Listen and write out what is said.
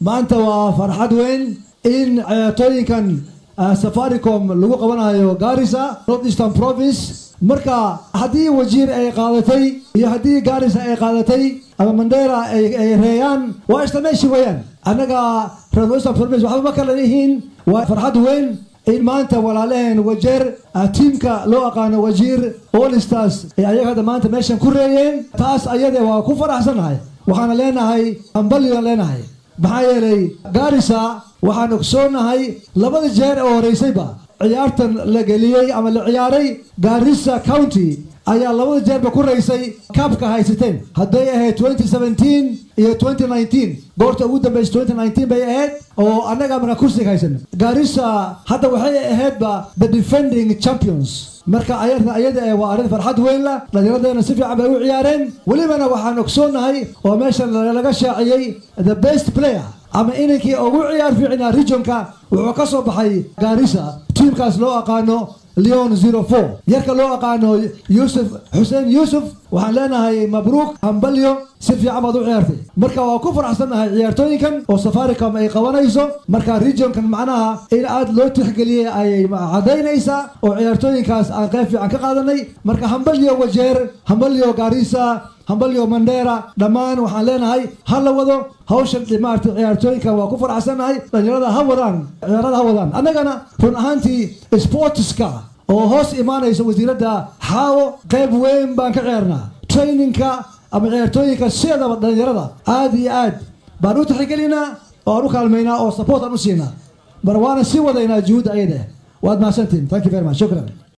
maanta waa farxad weyn in ciyaartooyinkan safaricom lagu qabanayo garissa north eastern province marka haddii wajiir ay qaadatay iyo haddii garissa ay qaadatay ama mandera ay reeyaan waa isla meeshi weeyaan annaga north eastern province waxba ma kala yihiin waa farxad weyn in maanta walaalaheen wajeer tiimka loo aqaano wajiir allstars ee ayaga hadda maanta meeshan ku reeyeen taas ayade waa ku faraxsannahay waxaana leenahay hambalyoan leenahay maxaa yeelay garissa waxaan ogsoonahay labada jeer oo horeysayba ciyaartan la geliyey ama la ciyaaray garissa county ayaa labada jeerba ku raysay kaabka haysateen hadday ahayd twenty seventeen iyo twenty nineteen goorta ugu dambaysa twenty nineteen bay ahayd oo annaga markaa kursiga haysan garissa hadda waxay ahaydba the defending champions marka ayarta ayada ee waa arrin farxad weyn la dhallinyaradeenna si fiican bay u ciyaareen welibana waxaan ogsoonahay oo meeshan laga shaaciyey the best player ama inankii ugu ciyaar fiicnaa regionka wuxuu ka soo baxay garissa tiimkaas loo aqaano leon zero four yarka loo aqaano yuusuf xuseen yuusuf waxaan leenahay mabruuk hambalyo si fiican baad u ciyaartay marka waa ku faraxsannahay ciyaartooyinkan oo safaricom ay qabanayso marka regionkan macnaha in aad loo tixgeliyey ayay cadaynaysaa oo ciyaartooyinkaas aan qayb fiican ka qaadanay marka hambalyo wajeer hambalyo garissa hambalyo mandera dhammaan waxaan leenahay ha la wado hawshan maarata ciyaartooyinka waa ku faraxsannahay dhalinyarada ha wadaan ciyaarada ha wadaan annagana run ahaantii sportska oo hoos imaanaysa wasiiradda xaawo qayb weyn baan ka ciyaarnaa traininka ama ciyaartooyinka sideedaba dhalinyarada aad iyo aad baan u tixgelinaa oo aan u kaalmaynaa oo support aan u siinaa mar waana sii wadaynaa juhudda ayada waad mahadsantiin thank you very much shukran